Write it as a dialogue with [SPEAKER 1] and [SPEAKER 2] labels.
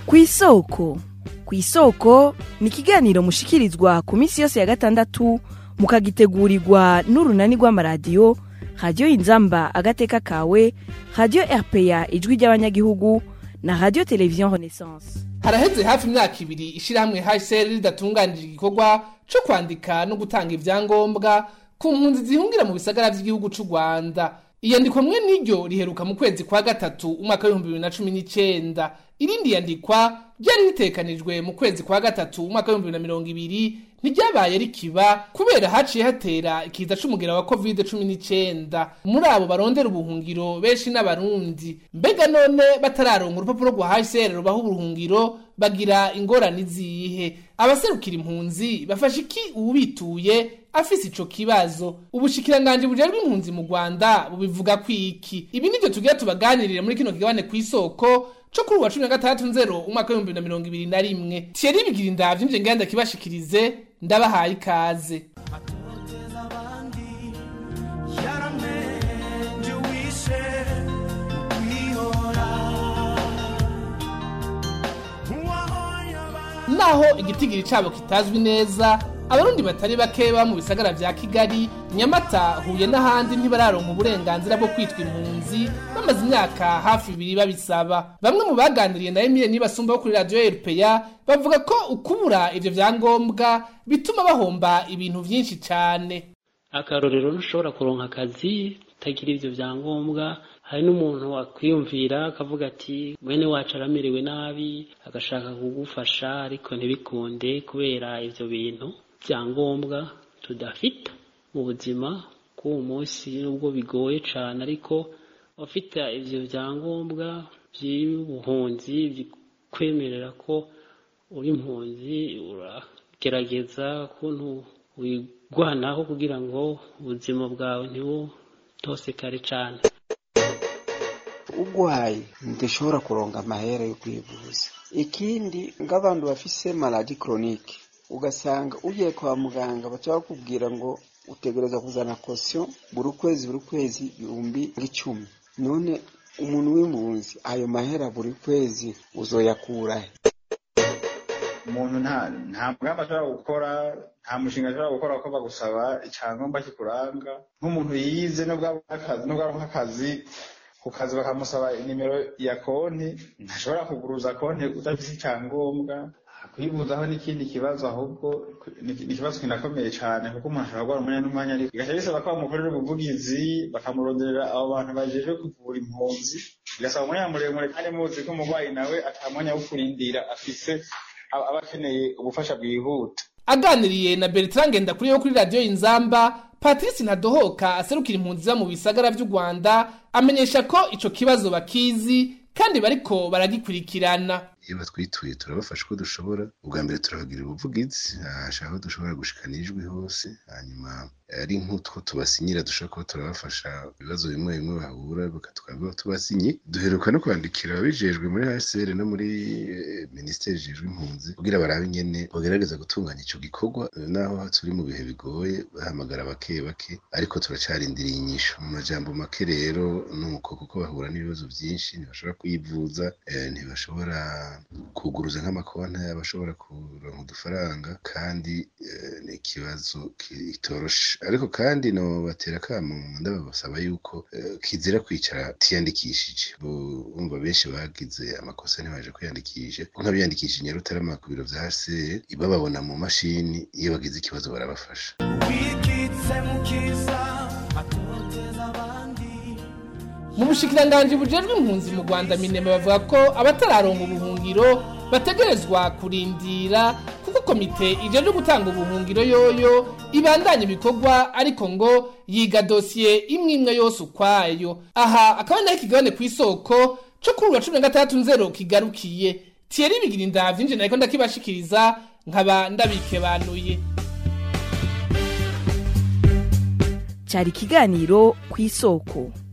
[SPEAKER 1] kw'isoko kw'isoko ni ikiganiro mushikirizwa ku minsi yose ya gatandatu mukagitegurirwa n'urunani rw'amaradiyo radiyo inzamba agateka kawe radiyo rpa ijwi ry'abanyagihugu na radiyo televiziyo renaissance
[SPEAKER 2] haraheze hafi imyaka ibiri ishirahamwe hsr ridatunganije igikorwa co kwandika no gutanga ivyangombwa ku mpunzi zihungira mu bisagara vy'igihugu c'u rwanda iyandikwa mwe n'iryo riheruka mu kwezi kwa gatatu umwaka w'ibihumbi bibiri na cumi n'icenda irindi yandikwa ryari ritekanijwe mu kwezi kwa gatatu umwaka w'ibihumbi bibiri na mirongo ibiri ntiryabaye rikiba kubera haciye hatera ikiza c'umugera wa covid cumi n'icenda muri abo barondera ubuhungiro benshi n'abarundi mbega none batararonka urupapuro rwa hsr rubaha ubuhungiro bagira ingorane izihe abaserukira impunzi bafasha iki uwubituye afise ico kibazo ubushikiranganji bujejwe impunzi mu rwanda bubivuga kwiki ibi nivyo tugira tubaganirire muri kino kigabane kw'isoko co kuri uwa cumi na gatandatu nzero umwaka w'ibihumbi bibiri na mirongo ibiri na rimwe thierry bigira indavyo nje ngenda kibashikirize ndabahaye ikaze naho igitigiri cabo kitazwi neza abarundi batari bake baba mu bisagara vya kigali nyamata huye n'ahandi ntibararonka uburenganzira bwo kwitwa impunzi bamaze imyaka hafi ibiri babisaba bamwe mu baganiriye na emile nibasumba bo kuri radiyo rpa bavuga ko ukubura ivyo vyangombwa bituma bahomba ibintu vyinshi cane
[SPEAKER 3] akarorero ntushobora kuronka akazi utagira ivyo vyangombwa hari n'umuntu wakwiyumvira akavuga ati mwene wacu aramerewe nabi agashaka kugufasha ariko ntibikunde kubera ivyo bintu vyangombwa tudafita mu buzima bw'uwo munsi nubwo bigoye cane ariko ufite ivyo vyangombwa vy'ubuhunzi bikwemerera ko uri impunzi uragerageza kuntu wigwanaho kugira ngo ubuzima bwawe ntibutosekare cane
[SPEAKER 4] ugwaye ntidushobora kuronga amahera yo kwivuza ikindi ng'abantu bafise maladi chronique ugasanga ugiye kwa muganga baca bakubwira ngo utegereza kuzana kosiyo buri kwezi buri kwezi ibihumbi icumi none umuntu w'impunzi ayo mahera buri kwezi uzoyakurahe
[SPEAKER 5] umuntu nta nta mugambi ashobora gukora nta mushinga ashobora gukora ko bagusaba icyangombwa kikuranga nk'umuntu yize nubwo aronka akazi ku kazi bakamusaba nimero ya konti ntashobora kuguruza konti udafite icyangombwa kwibuzaho n'ikindi kibazo ahubwo ni ikibazo kinakomeye cyane kuko umuntu ashobora guhora umwanya n'umwanya ariko bigaca bisaba ko bamukorera ubuvugizi bakamuronderera abo bantu bajeje kuvura impunzi bigasaba umwanya muremure kandi muzi ko umurwayi nawe ata mwanya wo kurindira afise aba akeneye ubufasha bwihuta
[SPEAKER 2] aganiriye na bertrand ngendakuriye wo kuri radiyo inzamba patrice ntadohoka aserukira impunzi ziba mu bisagara vy'u rwanda amenyesha ko ico kibazo bakizi kandi bariko baragikurikirana
[SPEAKER 6] iyo batwituye turabafasha uko dushobora ubwa mbere turabagira ubuvugizi hashaka ko dushobora gushikana ijwi hose hanyuma ari nk'utwo tubasinyira dushobora kuba turabafasha ibibazo bimwe bimwe bahura tukaba tubasinye duheruka no kwandikira ababijejwe muri hcr no muri minisiteri ijejwe impunzi kugira barabe ingene bagerageza gutunganya ico gikorwa naho turi mu bihe bigoye bahamagara bake bake ariko turacarindiriye inyishu mu majambo make rero nuko kuko bahura n'ibibazo byinshi ntibashobora kwivuza ntibashobora kuguruza nk'amakonti abashobora kuronka udufaranga kandi ni ikibazo kitoroshe ariko kandi no batera akamo ndababasaba yuko kizira kwicara tiyandikishije bumva benshi bagize amakosa ntibaje kwiyandikisha nk'abiyandikishije nyarutarama ku biro vya hcr bababona mu mashini iyo bagize ikibazo barabafasha
[SPEAKER 2] mu bushikiranganji bujejwe impunzi mu rwanda minema bavuga ko abatararonga ubuhungiro bategerezwa kurindira kuko komite ijejwe gutanga ubuhungiro yoyo ibandanya ibikorwa ariko ngo yiga dosiye imwe imwe yose ukwayo aha akaba naho ikigabane ku isoko co kuri uwa cumi na gatandatu nzero kigarukiye thierry bigira indavyo nje nariko ndakibashikiriza nkaba ndabikebanuye
[SPEAKER 1] cyari ikiganiro ku isoko